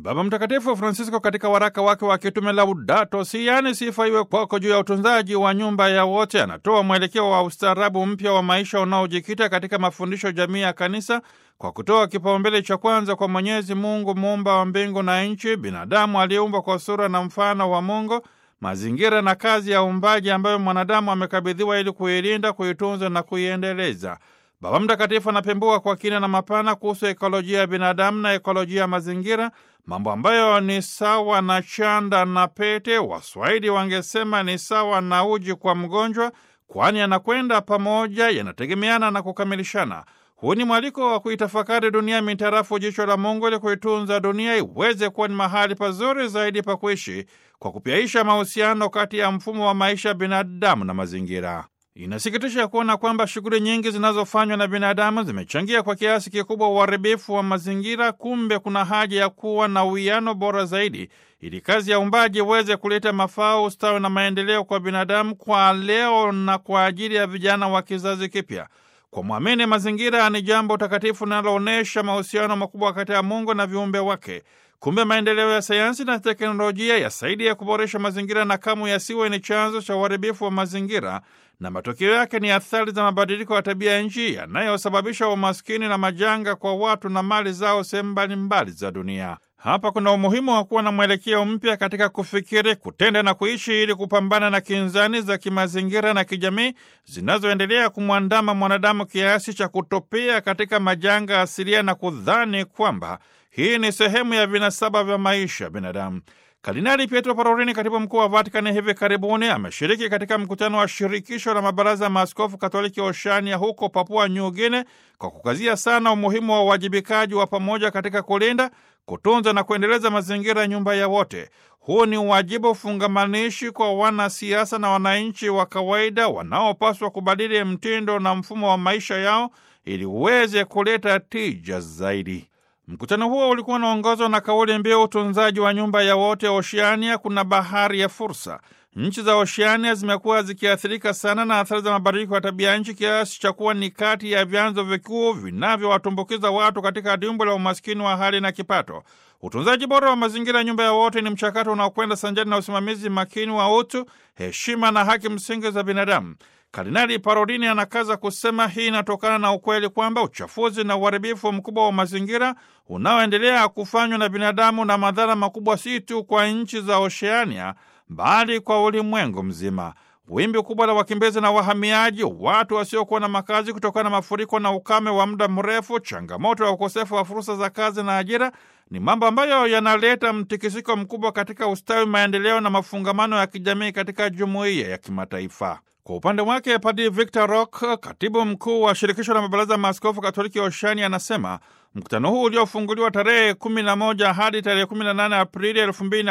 Baba Mtakatifu Francisco katika waraka wake wa kitume Laudato Si, yaani sifa iwe kwako, juu ya utunzaji wa nyumba ya wote, anatoa mwelekeo wa ustaarabu mpya wa maisha unaojikita katika mafundisho jamii ya Kanisa kwa kutoa kipaumbele cha kwanza kwa Mwenyezi Mungu muumba wa mbingu na nchi, binadamu aliyeumbwa kwa sura na mfano wa Mungu, mazingira na kazi ya uumbaji ambayo mwanadamu amekabidhiwa ili kuilinda, kuitunza na kuiendeleza. Baba Mtakatifu anapembua kwa kina na mapana kuhusu ekolojia ya binadamu na ekolojia ya mazingira, mambo ambayo ni sawa na chanda na pete. Waswahili wangesema ni sawa na uji kwa mgonjwa, kwani yanakwenda pamoja, yanategemeana na kukamilishana. Huu ni mwaliko wa kuitafakari dunia mitarafu jicho la Mungu ili kuitunza dunia iweze kuwa ni mahali pazuri zaidi pa kuishi kwa kupyaisha mahusiano kati ya mfumo wa maisha ya binadamu na mazingira. Inasikitisha kuona kwamba shughuli nyingi zinazofanywa na binadamu zimechangia kwa kiasi kikubwa uharibifu wa mazingira. Kumbe kuna haja ya kuwa na uwiano bora zaidi ili kazi ya uumbaji iweze kuleta mafao, ustawi na maendeleo kwa binadamu kwa leo na kwa ajili ya vijana wa kizazi kipya. Kwa mwamini, mazingira ni jambo takatifu linaloonyesha mahusiano makubwa kati ya Mungu na viumbe wake. Kumbe maendeleo ya sayansi na teknolojia yasaidia kuboresha mazingira na kamwe yasiwe ni chanzo cha uharibifu wa mazingira, na matokeo yake ni athari za mabadiliko ya tabia ya nchi yanayosababisha umaskini na majanga kwa watu na mali zao sehemu mbalimbali za dunia. Hapa kuna umuhimu wa kuwa na mwelekeo mpya katika kufikiri, kutenda na kuishi ili kupambana na kinzani za kimazingira na kijamii zinazoendelea kumwandama mwanadamu kiasi cha kutopia katika majanga asilia na kudhani kwamba hii ni sehemu ya vinasaba vya maisha ya binadamu. Kardinali Pietro Parolin, katibu mkuu wa Vatikani, hivi karibuni ameshiriki katika mkutano wa shirikisho la mabaraza ya maaskofu Katoliki Oshania huko Papua New Guinea, kwa kukazia sana umuhimu wa uwajibikaji wa pamoja katika kulinda, kutunza na kuendeleza mazingira ya nyumba ya wote. Huu ni wajibu fungamanishi kwa wanasiasa na wananchi wa kawaida wanaopaswa kubadili mtindo na mfumo wa maisha yao ili uweze kuleta tija zaidi. Mkutano huo ulikuwa unaongozwa na kauli mbiu utunzaji wa nyumba ya wote Oceania, kuna bahari ya fursa. Nchi za Oceania zimekuwa zikiathirika sana na athari za mabadiliko ya tabia nchi kiasi cha kuwa ni kati ya vyanzo vikuu vinavyowatumbukiza watu katika dimbwi la umaskini wa hali na kipato. Utunzaji bora wa mazingira ya nyumba ya wote ni mchakato unaokwenda sanjani na usimamizi makini wa utu, heshima na haki msingi za binadamu. Kardinali Parolini anakaza kusema hii inatokana na ukweli kwamba uchafuzi na uharibifu mkubwa wa mazingira unaoendelea kufanywa na binadamu na madhara makubwa si tu kwa nchi za Oceania bali kwa ulimwengu mzima. Wimbi kubwa la wakimbizi na wahamiaji, watu wasiokuwa na makazi kutokana na mafuriko na ukame wa muda mrefu, changamoto ya ukosefu wa fursa za kazi na ajira ni mambo ambayo yanaleta mtikisiko mkubwa katika ustawi, maendeleo na mafungamano ya kijamii katika jumuiya ya kimataifa. Kwa upande wake Padri Victor Rock, katibu mkuu wa shirikisho la mabaraza ya maaskofu Katoliki Oshani, anasema mkutano huu uliofunguliwa tarehe 11 hadi tarehe 18 Aprili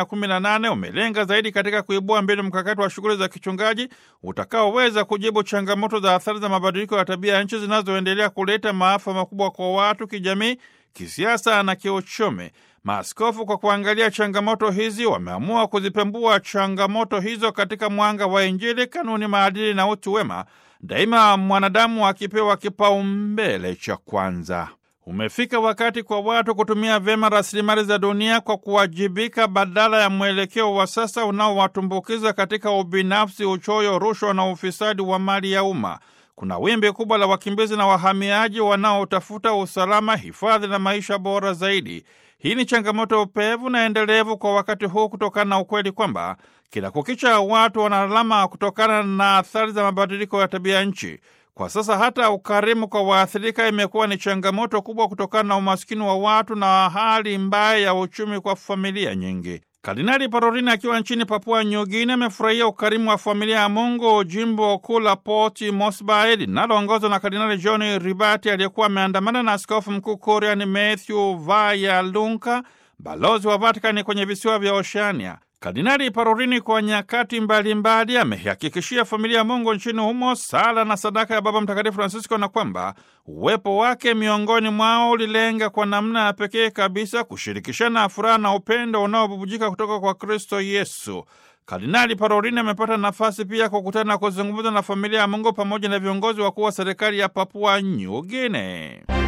2018 umelenga zaidi katika kuibua mbinu mkakati wa shughuli za kichungaji utakaoweza kujibu changamoto za athari za mabadiliko ya tabia ya nchi zinazoendelea kuleta maafa makubwa kwa watu, kijamii, kisiasa na kiuchumi. Maaskofu kwa kuangalia changamoto hizi wameamua kuzipembua changamoto hizo katika mwanga wa Injili, kanuni, maadili na utu wema, daima mwanadamu akipewa kipaumbele cha kwanza. Umefika wakati kwa watu kutumia vyema rasilimali za dunia kwa kuwajibika, badala ya mwelekeo wa sasa unaowatumbukiza katika ubinafsi, uchoyo, rushwa na ufisadi wa mali ya umma. Kuna wimbi kubwa la wakimbizi na wahamiaji wanaotafuta usalama, hifadhi na maisha bora zaidi. Hii ni changamoto pevu na endelevu kwa wakati huu kutokana na ukweli kwamba kila kukicha watu wanalalama kutokana na athari za mabadiliko ya tabia nchi. Kwa sasa hata ukarimu kwa waathirika imekuwa ni changamoto kubwa kutokana na umaskini wa watu na hali mbaya ya uchumi kwa familia nyingi. Kardinali Parolini akiwa nchini Papua New Guinea amefurahia ukarimu wa familia ya Mungu jimbo kuu la Port Moresby linaloongozwa na Kardinali John Ribati aliyekuwa ameandamana na askofu mkuu Korean Matthew Vayalunka, balozi wa Vatikani kwenye visiwa vya Oceania. Kardinali Parolini kwa nyakati mbalimbali amehakikishia familia ya Mungu nchini humo sala na sadaka ya Baba Mtakatifu Francisco na kwamba uwepo wake miongoni mwao ulilenga kwa namna ya pekee kabisa kushirikishana furaha na upendo unaobubujika kutoka kwa Kristo Yesu. Kardinali Parolini amepata nafasi pia kukutana na kuzungumza na familia ya Mungu pamoja na viongozi wakuu wa serikali ya Papua New Guinea.